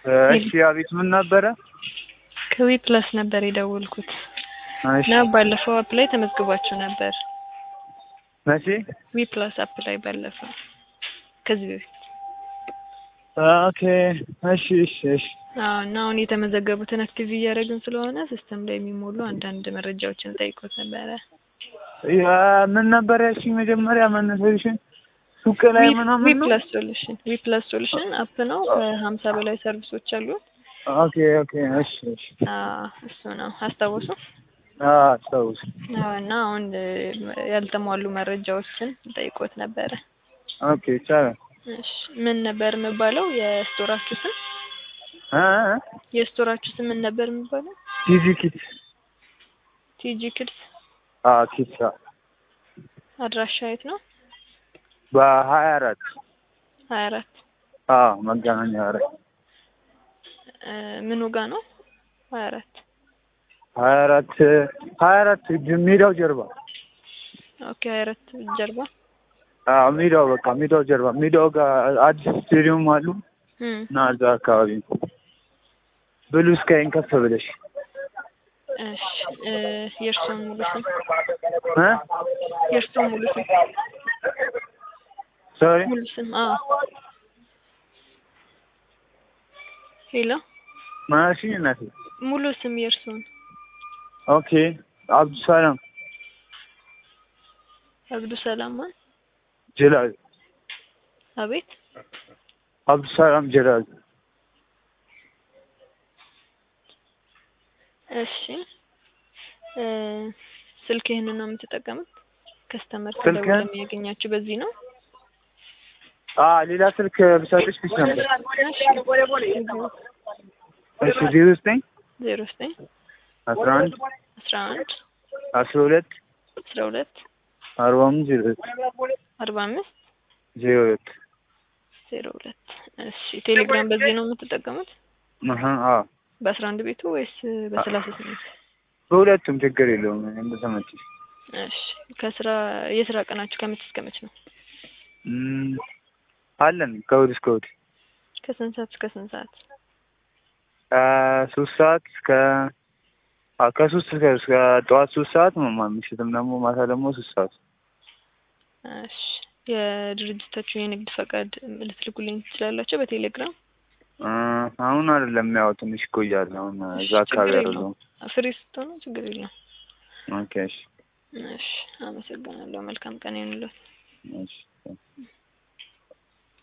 እሺ አቤት ምን ነበረ? ከዊ ፕላስ ነበር የደወልኩት እሺ እና ባለፈው አፕ ላይ ተመዝግባችሁ ነበር። መቼ? ዊ ፕላስ አፕ ላይ ባለፈው ከዚህ በፊት ኦኬ እሺ እሺ እሺ አዎ። እና አሁን የተመዘገቡትን አክቲቭ እያደረግን ስለሆነ ሲስተም ላይ የሚሞሉ አንዳንድ መረጃዎችን ጠይቆት ነበረ። ያ ምን ነበር ያልሽኝ መጀመሪያ መነሻሽን ሱቅ ላይ ዊ ምናምን ነው? ፕላስ ሶሉሽን ዊ ፕላስ ሶሉሽን አፕ ነው። ከሀምሳ በላይ ሰርቪሶች አሉት። ኦኬ ኦኬ እሺ እሺ አዎ፣ እሱ ነው አስታወሱ። አዎ አስታውስ። አዎ። እና አሁን እ፣ ያልተሟሉ መረጃዎችን ጠይቆት ነበረ። ኦኬ ይቻላል። እሺ ምን ነበር የሚባለው የስቶራችሁ ስም? እ እ የስቶራችሁ ስም ምን ነበር የሚባለው? ቲጂ ኪድስ ቲጂ ኪድስ። አዎ ኪድስ አዎ። አድራሻ የት ነው? በሀያ አራት ሀያ አራት አዎ መገናኛ አራት እ፣ ምኑ ጋ ነው? ሀያ አራት ሀያ አራት ሀያ አራት ሜዳው ጀርባ ኦኬ። ሀያ አራት ጀርባ አዎ ሜዳው በቃ ሜዳው ጀርባ ሜዳው ጋር አዲስ ስቴዲየም አሉ እም፣ እና እዛ አካባቢ ነው። ብሉ ስካይን ከፍ ብለሽ እሺ እ፣ የእርስዎን ሙሉ ስም እ የእርስዎን ሙሉ ስም ሶሪ ሙሉ ስም? አዎ። ሄሎ ማሽን እናቴ ሙሉ ስም የእርስዎን? ኦኬ አብዱሰላም አብዱ ሰላም ማን? ጀላል አቤት አብዱሰላም ጀላል እሺ እ፣ ስልክ ይህንን ነው የምትጠቀሙት? ከስተመር ስልክ? ከደውል የሚያገኛችሁ በዚህ ነው? አ ሌላ ስልክ ብሰጥሽ ፊት ነበር እሺ እሺ ዜሮ ዘጠኝ ዜሮ ዘጠኝ አስራ አንድ አስራ አንድ አስራ ሁለት አስራ ሁለት አርባ አምስት ዜሮ ሁለት አርባ አምስት ዜሮ ሁለት ዜሮ ሁለት እሺ ቴሌግራም በዚህ ነው የምትጠቀሙት? አሀ አዎ በአስራ አንድ ቤቱ ወይስ በሰላሳ ስምንት በሁለቱም ችግር የለውም እንደተመቸሽ እሺ ከስራ የስራ ቀናችሁ ከመቼ እስከ መቼ ነው? እም፣ አለን ከእሑድ እስከ እሑድ ከስንት ሰዓት እስከ ስንት ሰዓት? ከሶስት ሰዓት እስከ አ ከሶስት እስከ እስከ ጠዋት ሶስት ሰዓት ማ- ምሽትም ደግሞ ማታ ደግሞ ሶስት ሰዓት እሺ የድርጅታችሁን የንግድ ፈቃድ ልትልኩልኝ ትችላላችሁ በቴሌግራም? እ፣ አሁን አይደለም ያው ትንሽ ይቆያል። አሁን እዛ አካባቢ ችግር አይደለሁም። ፍሪ ስትሆኑ ችግር የለም። ኦኬ እሺ እሺ አመሰግናለሁ። መልካም ቀን ይሁንልዎት። እሺ